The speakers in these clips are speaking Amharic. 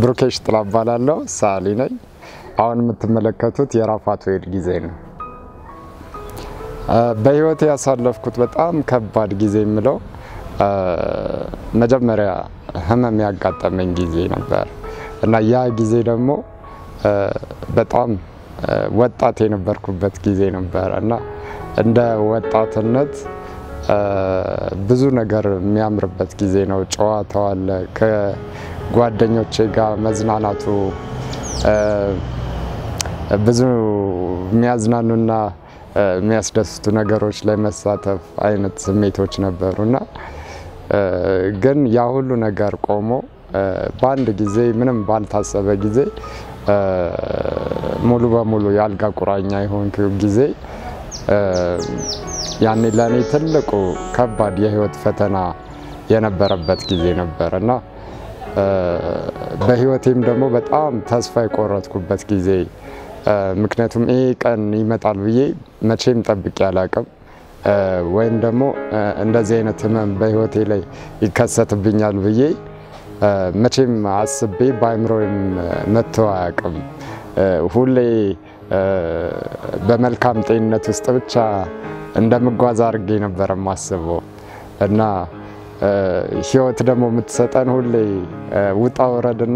ብሩኬሽ ጥላ እባላለሁ። ሰዓሊ ነኝ። አሁን የምትመለከቱት የራፋቱኤል ጊዜ ነው። በህይወቴ ያሳለፍኩት በጣም ከባድ ጊዜ የምለው መጀመሪያ ህመም ያጋጠመኝ ጊዜ ነበር እና ያ ጊዜ ደግሞ በጣም ወጣት የነበርኩበት ጊዜ ነበረ እና እንደ ወጣትነት ብዙ ነገር የሚያምርበት ጊዜ ነው። ጨዋታው አለ፣ ከጓደኞቼ ጋር መዝናናቱ፣ ብዙ የሚያዝናኑና የሚያስደስቱ ነገሮች ላይ መሳተፍ አይነት ስሜቶች ነበሩ እና ግን ያ ሁሉ ነገር ቆሞ በአንድ ጊዜ ምንም ባልታሰበ ጊዜ ሙሉ በሙሉ የአልጋ ቁራኛ የሆንክ ጊዜ ያኔ ለእኔ ትልቁ ከባድ የህይወት ፈተና የነበረበት ጊዜ ነበር እና በህይወቴም ደግሞ በጣም ተስፋ የቆረጥኩበት ጊዜ ምክንያቱም ይሄ ቀን ይመጣል ብዬ መቼም ጠብቄ አላቅም ወይም ደግሞ እንደዚህ አይነት ህመም በህይወቴ ላይ ይከሰትብኛል ብዬ መቼም አስቤ በአይምሮም መጥቶ አያውቅም። ሁሌ በመልካም ጤንነት ውስጥ ብቻ እንደምጓዝ አድርጌ ነበር የማስበው እና ህይወት ደግሞ የምትሰጠን ሁሌ ውጣ ውረድና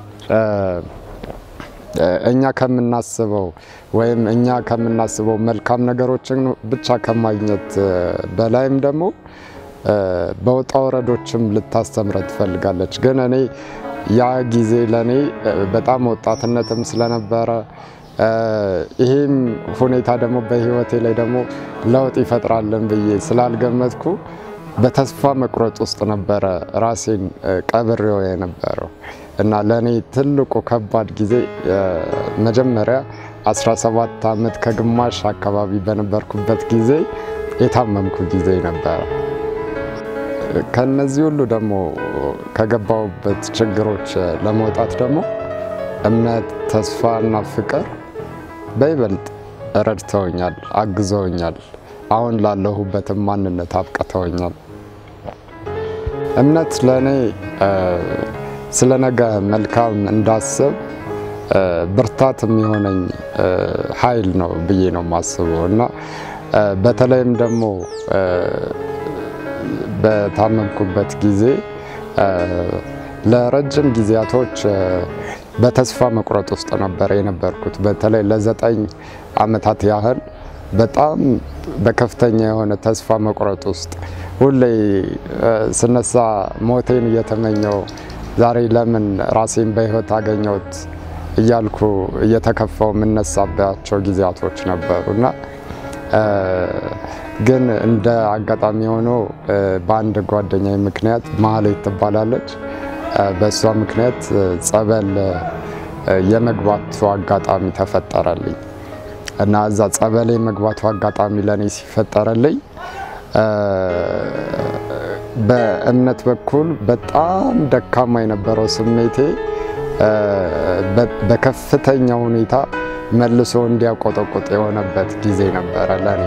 እኛ ከምናስበው ወይም እኛ ከምናስበው መልካም ነገሮችን ብቻ ከማግኘት በላይም ደግሞ በውጣ ወረዶችም ልታስተምረን ትፈልጋለች። ግን እኔ ያ ጊዜ ለእኔ በጣም ወጣትነትም ስለነበረ ይሄም ሁኔታ ደግሞ በህይወቴ ላይ ደግሞ ለውጥ ይፈጥራለን ብዬ ስላልገመትኩ በተስፋ መቁረጥ ውስጥ ነበረ ራሴን ቀብሬው የነበረው እና ለእኔ ትልቁ ከባድ ጊዜ መጀመሪያ 17 ዓመት ከግማሽ አካባቢ በነበርኩበት ጊዜ የታመምኩ ጊዜ ነበረ። ከነዚህ ሁሉ ደግሞ ከገባሁበት ችግሮች ለመውጣት ደግሞ እምነት፣ ተስፋ እና ፍቅር በይበልጥ ረድተውኛል፣ አግዘውኛል። አሁን ላለሁበትም ማንነት አብቅተውኛል። እምነት ለእኔ ስለ ነገ መልካም እንዳስብ ብርታት የሚሆነኝ ኃይል ነው ብዬ ነው የማስበው እና በተለይም ደግሞ በታመምኩበት ጊዜ ለረጅም ጊዜያቶች በተስፋ መቁረጥ ውስጥ ነበር የነበርኩት። በተለይ ለዘጠኝ ዓመታት ያህል በጣም በከፍተኛ የሆነ ተስፋ መቁረጥ ውስጥ ሁሌ ስነሳ ሞቴን እየተመኘው ዛሬ ለምን ራሴን በህይወት አገኘሁት እያልኩ እየተከፋው የምነሳባቸው ጊዜያቶች ነበሩ እና ግን እንደ አጋጣሚ ሆኖ በአንድ ጓደኛዬ ምክንያት ማህሌት ትባላለች። በእሷ ምክንያት ጸበል የመግባቱ አጋጣሚ ተፈጠረልኝ እና እዛ ጸበል የመግባቱ አጋጣሚ ለእኔ ሲፈጠረልኝ በእምነት በኩል በጣም ደካማ የነበረው ስሜቴ በከፍተኛ ሁኔታ መልሶ እንዲያቆጠቁጥ የሆነበት ጊዜ ነበረ ለእኔ።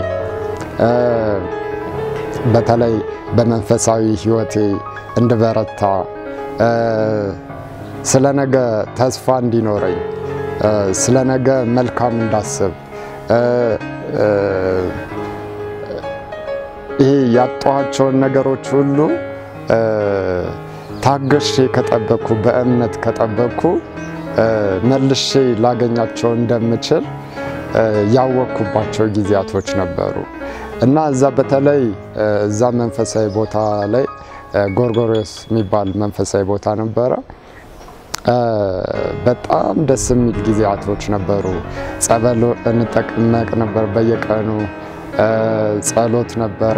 በተለይ በመንፈሳዊ ህይወቴ እንድበረታ፣ ስለ ነገ ተስፋ እንዲኖረኝ፣ ስለ ነገ መልካም እንዳስብ ይሄ ያጣኋቸውን ነገሮች ሁሉ ታገሼ ከጠበቅኩ በእምነት ከጠበቅኩ መልሼ ላገኛቸው እንደምችል ያወቅኩባቸው ጊዜያቶች ነበሩ እና እዛ በተለይ እዛ መንፈሳዊ ቦታ ላይ ጎርጎሪዮስ የሚባል መንፈሳዊ ቦታ ነበረ። በጣም ደስ የሚል ጊዜያቶች ነበሩ። ጸበል እንጠቅመቅ ነበር በየቀኑ ጸሎት ነበረ።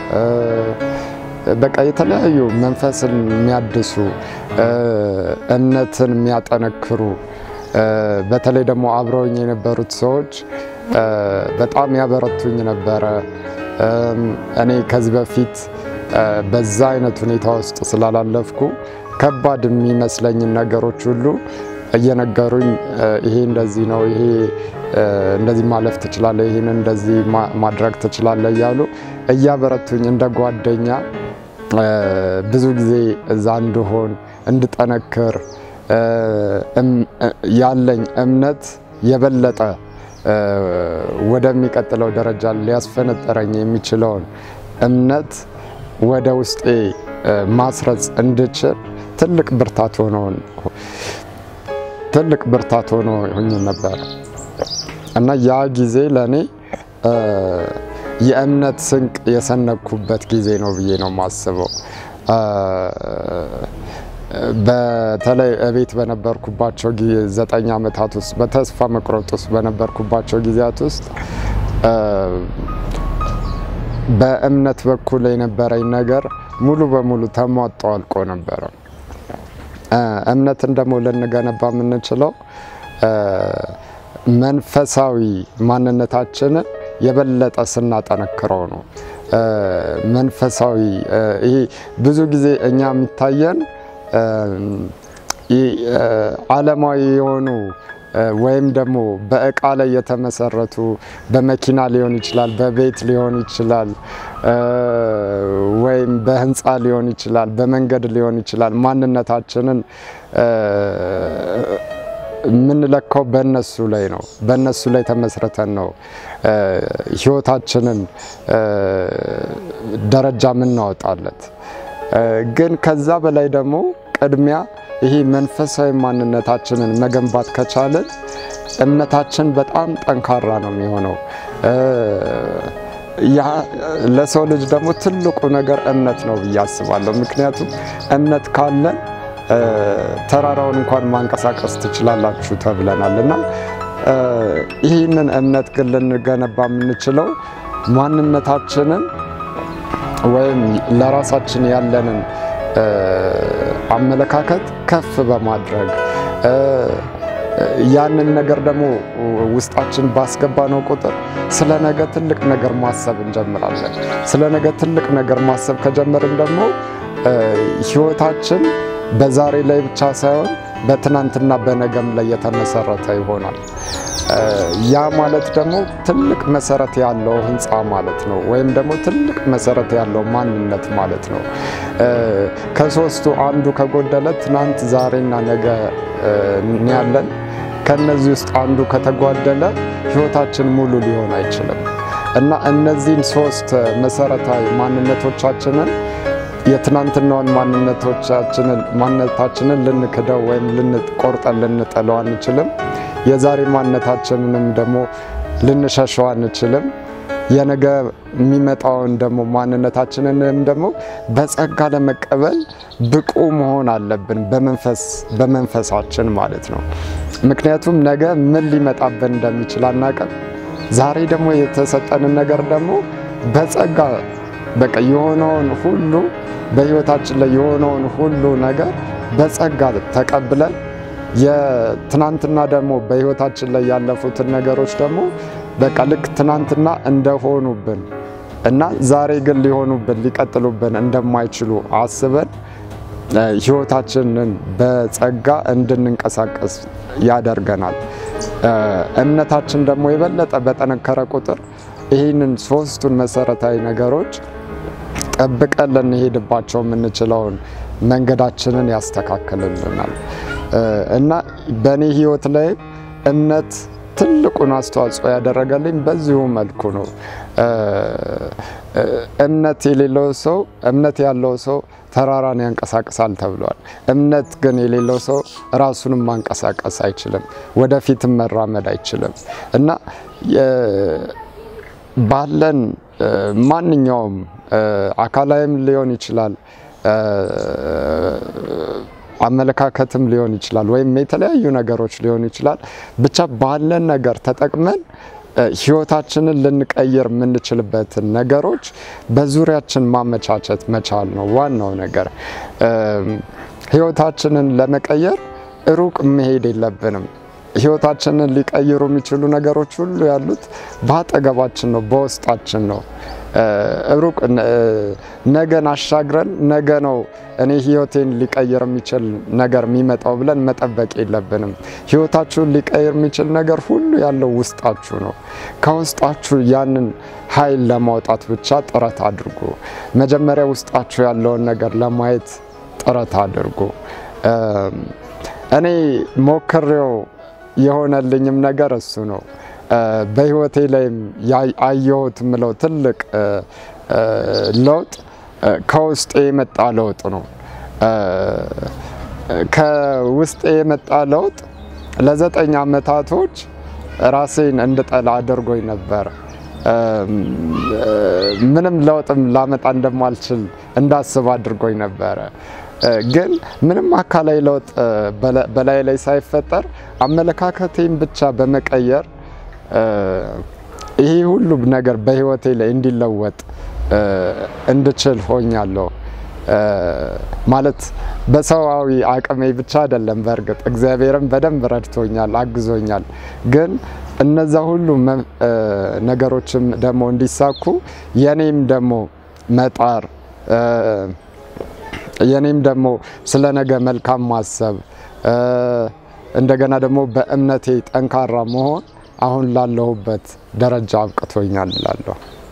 በቃ የተለያዩ መንፈስን የሚያድሱ እምነትን የሚያጠነክሩ በተለይ ደግሞ አብረውኝ የነበሩት ሰዎች በጣም ያበረቱኝ ነበረ። እኔ ከዚህ በፊት በዛ አይነት ሁኔታ ውስጥ ስላላለፍኩ ከባድ የሚመስለኝን ነገሮች ሁሉ እየነገሩኝ ይሄ እንደዚህ ነው፣ ይሄ እንደዚህ ማለፍ ትችላለህ፣ ይህን እንደዚህ ማድረግ ትችላለህ እያሉ እያበረቱኝ እንደ ጓደኛ ብዙ ጊዜ እዛ እንድሆን እንድጠነክር ያለኝ እምነት የበለጠ ወደሚቀጥለው ደረጃ ሊያስፈነጠረኝ የሚችለውን እምነት ወደ ውስጤ ማስረጽ እንድችል ትልቅ ብርታት ሆኖ ትልቅ ብርታት ሆኖ ሆኝ ነበር እና ያ ጊዜ ለእኔ የእምነት ስንቅ የሰነኩበት ጊዜ ነው ብዬ ነው የማስበው። በተለይ እቤት በነበርኩባቸው ዘጠኝ ዓመታት ውስጥ በተስፋ መቁረጥ ውስጥ በነበርኩባቸው ጊዜያት ውስጥ በእምነት በኩል የነበረኝ ነገር ሙሉ በሙሉ ተሟጦ አልቆ ነበረ። እምነትን ደግሞ ልንገነባ የምንችለው መንፈሳዊ ማንነታችንን የበለጠ ስናጠነክረው ነው። መንፈሳዊ ይሄ ብዙ ጊዜ እኛ የሚታየን ዓለማዊ የሆኑ ወይም ደግሞ በእቃ ላይ የተመሰረቱ በመኪና ሊሆን ይችላል፣ በቤት ሊሆን ይችላል፣ ወይም በህንፃ ሊሆን ይችላል፣ በመንገድ ሊሆን ይችላል። ማንነታችንን የምንለካው በእነሱ ላይ ነው። በእነሱ ላይ ተመስርተን ነው ህይወታችንን ደረጃ የምናወጣለት። ግን ከዛ በላይ ደግሞ ቅድሚያ ይሄ መንፈሳዊ ማንነታችንን መገንባት ከቻልን እምነታችን በጣም ጠንካራ ነው የሚሆነው። ለሰው ልጅ ደግሞ ትልቁ ነገር እምነት ነው ብዬ አስባለሁ። ምክንያቱም እምነት ካለን ተራራውን እንኳን ማንቀሳቀስ ትችላላችሁ ተብለናል እና ይህንን እምነት ግን ልንገነባ የምንችለው ማንነታችንን ወይም ለራሳችን ያለንን አመለካከት ከፍ በማድረግ ያንን ነገር ደግሞ ውስጣችን ባስገባነው ቁጥር ስለ ነገ ትልቅ ነገር ማሰብ እንጀምራለን። ስለ ነገ ትልቅ ነገር ማሰብ ከጀመርን ደግሞ ህይወታችን በዛሬ ላይ ብቻ ሳይሆን በትናንትና በነገም ላይ የተመሰረተ ይሆናል። ያ ማለት ደግሞ ትልቅ መሰረት ያለው ህንፃ ማለት ነው፣ ወይም ደግሞ ትልቅ መሰረት ያለው ማንነት ማለት ነው። ከሶስቱ አንዱ ከጎደለ ትናንት፣ ዛሬና ነገ ያለን ከነዚህ ውስጥ አንዱ ከተጓደለ ህይወታችን ሙሉ ሊሆን አይችልም እና እነዚህን ሶስት መሰረታዊ ማንነቶቻችንን የትናንትናውን ማንነቶቻችንን ማንነታችንን ልንክደው ወይም ልንቆርጠን ልንጠለው አንችልም። የዛሬ ማንነታችንንም ደግሞ ልንሸሸው አንችልም። የነገ የሚመጣውን ደግሞ ማንነታችንንም ደግሞ በጸጋ ለመቀበል ብቁ መሆን አለብን፣ በመንፈስ በመንፈሳችን ማለት ነው። ምክንያቱም ነገ ምን ሊመጣብን እንደሚችል አናውቅም። ዛሬ ደግሞ የተሰጠንን ነገር ደግሞ በጸጋ በቃ የሆነውን ሁሉ በህይወታችን ላይ የሆነውን ሁሉ ነገር በጸጋ ተቀብለን የትናንትና ደግሞ በህይወታችን ላይ ያለፉትን ነገሮች ደግሞ በቃ ልክ ትናንትና እንደሆኑብን እና ዛሬ ግን ሊሆኑብን ሊቀጥሉብን እንደማይችሉ አስበን ህይወታችንን በጸጋ እንድንንቀሳቀስ ያደርገናል። እምነታችን ደግሞ የበለጠ በጠነከረ ቁጥር ይህንን ሶስቱን መሰረታዊ ነገሮች ጠብቀን ልንሄድባቸው የምንችለውን መንገዳችንን ያስተካክልልናል እና በእኔ ህይወት ላይ እምነት ትልቁን አስተዋጽኦ ያደረገልኝ በዚሁ መልኩ ነው። እምነት የሌለው ሰው እምነት ያለው ሰው ተራራን ያንቀሳቅሳል ተብሏል። እምነት ግን የሌለው ሰው ራሱንም ማንቀሳቀስ አይችልም፣ ወደፊትም መራመድ አይችልም እና ባለን ማንኛውም አካላዊም ሊሆን ይችላል አመለካከትም ሊሆን ይችላል፣ ወይም የተለያዩ ነገሮች ሊሆን ይችላል። ብቻ ባለን ነገር ተጠቅመን ህይወታችንን ልንቀይር የምንችልበትን ነገሮች በዙሪያችን ማመቻቸት መቻል ነው ዋናው ነገር። ህይወታችንን ለመቀየር ሩቅ መሄድ የለብንም። ህይወታችንን ሊቀይሩ የሚችሉ ነገሮች ሁሉ ያሉት በአጠገባችን ነው፣ በውስጣችን ነው። ሩቅ ነገን አሻግረን ነገ ነው እኔ ህይወቴን ሊቀይር የሚችል ነገር የሚመጣው ብለን መጠበቅ የለብንም። ህይወታችሁን ሊቀይር የሚችል ነገር ሁሉ ያለው ውስጣችሁ ነው። ከውስጣችሁ ያንን ኃይል ለማውጣት ብቻ ጥረት አድርጉ። መጀመሪያ ውስጣችሁ ያለውን ነገር ለማየት ጥረት አድርጉ። እኔ ሞክሬው የሆነልኝም ነገር እሱ ነው። በህይወቴ ላይም አየሁት ምለው ትልቅ ለውጥ ከውስጤ የመጣ ለውጥ ነው። ከውስጤ የመጣ ለውጥ ለዘጠኝ ዓመታቶች ራሴን እንድጠላ አድርጎኝ ነበር። ምንም ለውጥም ላመጣ እንደማልችል እንዳስብ አድርጎኝ ነበረ። ግን ምንም አካላዊ ለውጥ በላይ ላይ ሳይፈጠር አመለካከቴን ብቻ በመቀየር ይሄ ሁሉ ነገር በህይወቴ ላይ እንዲለወጥ እንድችል ሆኛለሁ። ማለት በሰዋዊ አቅሜ ብቻ አይደለም። በእርግጥ እግዚአብሔርም በደንብ ረድቶኛል፣ አግዞኛል። ግን እነዛ ሁሉ ነገሮችም ደግሞ እንዲሳኩ የኔም ደግሞ መጣር የኔም ደግሞ ስለ ነገ መልካም ማሰብ እንደገና ደግሞ በእምነቴ ጠንካራ መሆን አሁን ላለሁበት ደረጃ አብቅቶኛል እላለሁ።